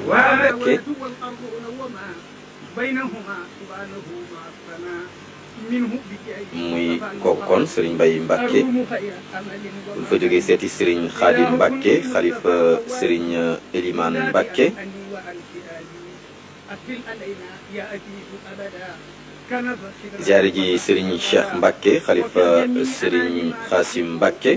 Mbàkke muy kooku kon Serigne Mbaye Mbacke buñ fa jógee seeti Serigne Khadim Mbacke xalifa Serigne Elimane Mbacke ziare ji Serigne Cheikh Mbacke xalifa Serigne Xasim Mbacke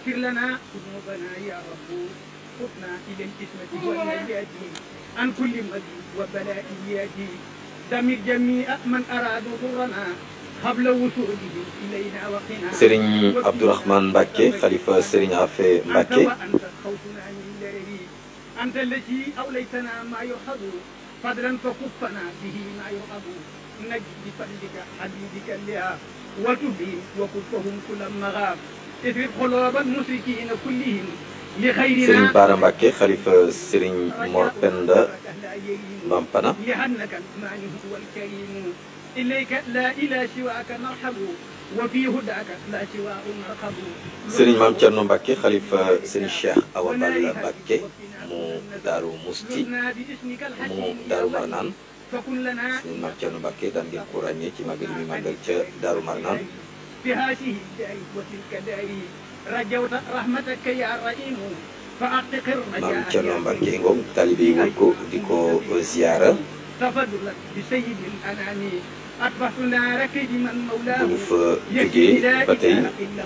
عن كل مدي وبلاء ياتي دمر جميع من أرادوا ضرنا قبل وصولهم إلينا وقنا Serigne Abdourahmane Mbacke xalifa Serigne Afe Mbacke أنت خوفنا من الله أنت الذي أوليتنا ما يحب فضلا فكفنا به ما يحب نجد بفضلك حبيبك لها وتبين وكفهم كل مغاب اثرب قلوب المشركين كلهم لخيرنا Serigne Bara Mbacke xalifa Serigne Mor Penda Mampana لأنك المانع والكريم إليك لا إلى سواك نرحب وفي هداك لا سواء نرحب Serigne Mame Thierno Mbacke xalifa Serigne Cheikh Awa Balla Mbacke mu Daaru Musti زرنا باسمك mu الحكيم Daaru Marnaan فكن لنا Serigne Mame Thierno Mbacke daan ngeen ko ràññee ci magal mi màggal ca Daaru Marnaan في هذه الدار وتلك دار رجوت رحمتك يا رحيم فأعتق Mame الرجاء Thierno Mbacke ngoom taalibe yi wër ko di ko ziyaara تفضلا بسيد الأنام أطفأت نارك لمن مولاه bu ñu fa jógee ba tey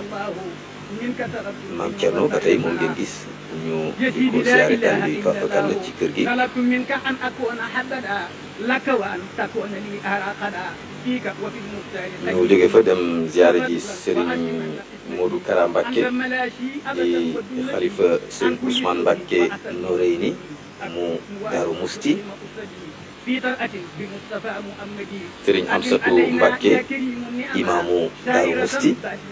Mame Thierno ba tey moom ngeen gis ñu di ko ziyaare taalibe yi fafakal la ci kër gi طلبت منك أن أكون حبدا لك وأن تكون لي أراقدا فيك وفي المختار ñu jóge fa dem ziyaare ji Serigne Modou Kara Mbacke أنت ملاشي di أبدا ودونني xalifa Serigne Ousmane Mbacke Noreyni mu Daaru Musti في طلعة بمصطفى محمدي Serigne Amsatou Mbacke imaamu Daaru Musti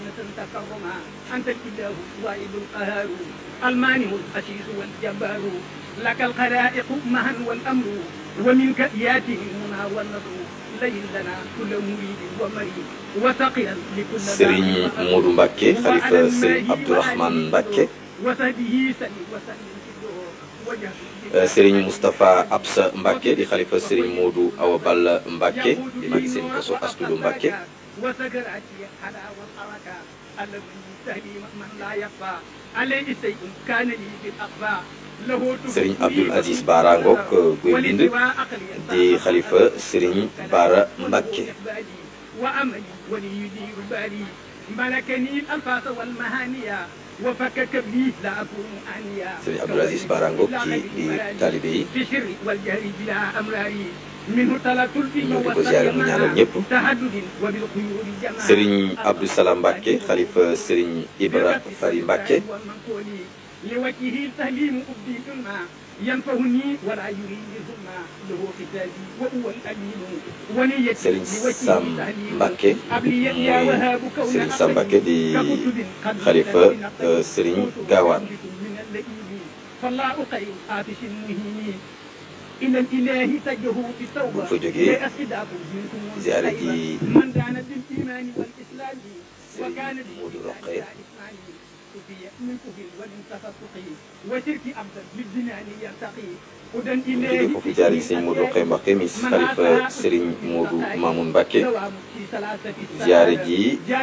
أنت الإله الواحد القهار المانع الأسيس والجبار لك الخلائق معا والأمر ومنك ياتي المنى والنصر لين لنا كل مريد ومريد وثقلا لكل Serigne Modou Mbacke xalifa Serigne Abdourahmane Mbacke وسبه سلم وسلم في الدور وجهه Serigne Moustapha Absa Mbacke di xalifa Serigne Modou Awa Balla Mbacke di magi seen kaso Astudu Mbacke وسكراتي على والحركة الذي تهدي من لا يخفى عليه شيء كان لي بالأخفاء له Serigne Abdoul Aziz Bara Ngok guy bind di xalifa Serigne Bara Mbacke وأملي وليدير بالي ملكني الألفاظ والمهانية وفكك بي لا أكون آنيا Serigne Abdoul Aziz Bara Ngok ci di taalibe yi بسر والجهر بلا أمراري منه طلبت الفي ñëw di ko ziyaare mu ñaanal ñëpp تهدد وبالخيول جمال Serigne Abdou Salam Mbacke xalifa Serigne Ibra Fari Mbacke لوجهه التهليم أبدي ثم ينفعني ولا يريد ثم له ختابي وهو الأمين ونيتي Serigne لوجهه Sam التهليم Mbacke أبلي يا muy وهاب كون Serigne Sam Mbacke di xalifa euh, Serigne Gawane من اللئيم فالله خير آتش مهين إلى الإله تجه في التوبة bu fa jógee لأسئداك منكم ziyaare ji من دان بالإيمان والإسلام وكان Modou بالله Rokhaya إسماعيل كفي من كفر ومن تفسقي وشرك أبدا بالجنان يرتقي هدى bu jógee إليه foofu jaari Serigne Modou Rokhaya Mbacke mi xalifa Serigne Modou Mamoun Mbacke ziyaare ji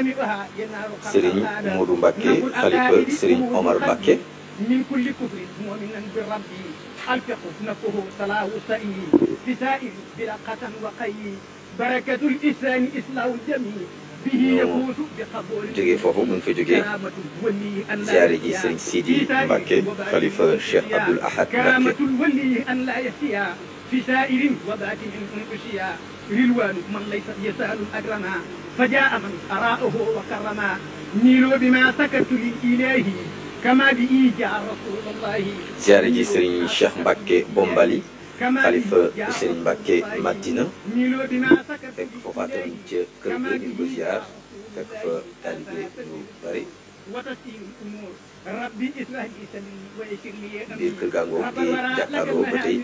Serigne Modou Mbacke xalifa Serigne Omar Mbacke من كل كفر مؤمنا بربي الفقه نفه صلاه سئي في سائر برقة وقي بركة الإسلام إسلام الجميع به يفوز بقبول jógee foofu bu ñu fa jógee كرامة الولي أن لا ziyaare ji يحيا Serigne Sidi في سائر Mbacke وباطن xalifa Cheikh أنفسيا. Abdoul Ahad كرامة Mbacke الولي أن لا يحيا في سائر وباطن أنفسيا رلوان من ليس يسأل الأكرما فجاء من أراءه وكرما نيلوا بما سكت للإله كما به جاء رسول الله ziyaare ji Serigne Cheikh Mbacke Bombali كما xalifa به جاء Serigne Mbacke Madina نيلوا بما سكت fekk foofaatam ca kër ga di ko ziar fekk fa taalibe yu bari وتسير الأمور ربي اسرح لي سلمي ويسر لي biir kër gaa ngoog di jàkkaarloo ba tey